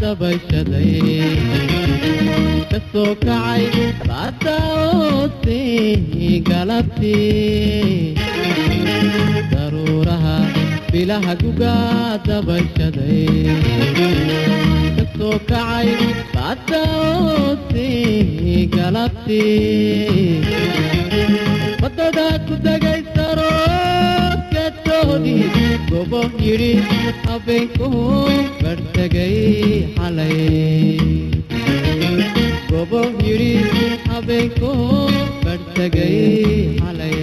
dabayshaday ka soo kacay baadaoodii galabtii daruuraha bilaha guga dabayshaday ka soo kacay baadaoodii galabtii wadada ku degay saroodkatoodii gobo yidhi habeenkuhu bartegay xalay gobo yidhi habeenkuhu bartegay xalay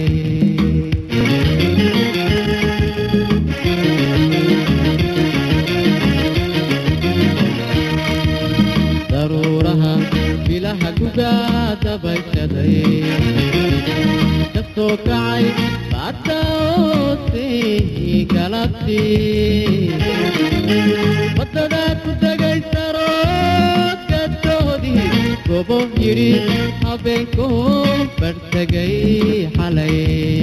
daruuraha bilaha guga dabayshaday ka soo kacay baadaoodii galabtii wadada ku degay saroodkatoodii gobo yidhi habeenkuhu bartegay xalay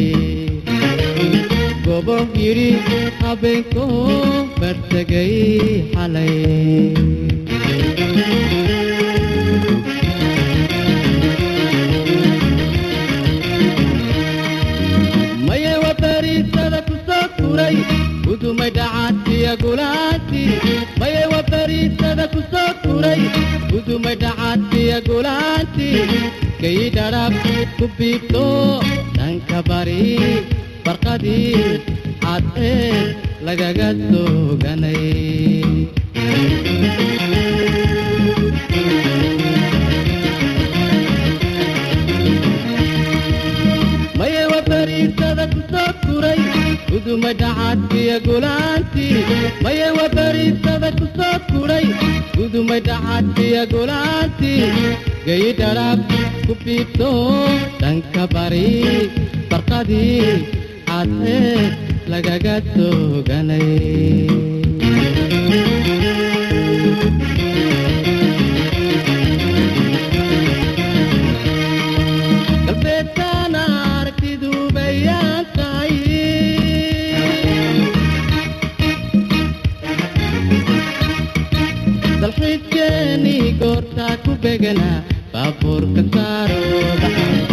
gobo yidhi habeenkuhu bartegay xalay maye wabariisada ku soo turay gudumay dhacaadkiya gulaanti maye wabariisada ku soo turay gudumay dhacaadkiya gulaanti kay dhadhab ku biibto dhanka bari barqadii cad ee lagaga sooganay maye wabariisada ku soo turay gudumay dhacaadkiya gulaantii maye wabariisada ku soo turay gudumay dhacaadkiya gulaantii gay dhadhab ku biibto dhanka bari barqadii cad ee lagaga sooganay galbeedkaan aragtidu bayaan tahay dalxiiskeenii goortaa ku beganaa baabuurka saa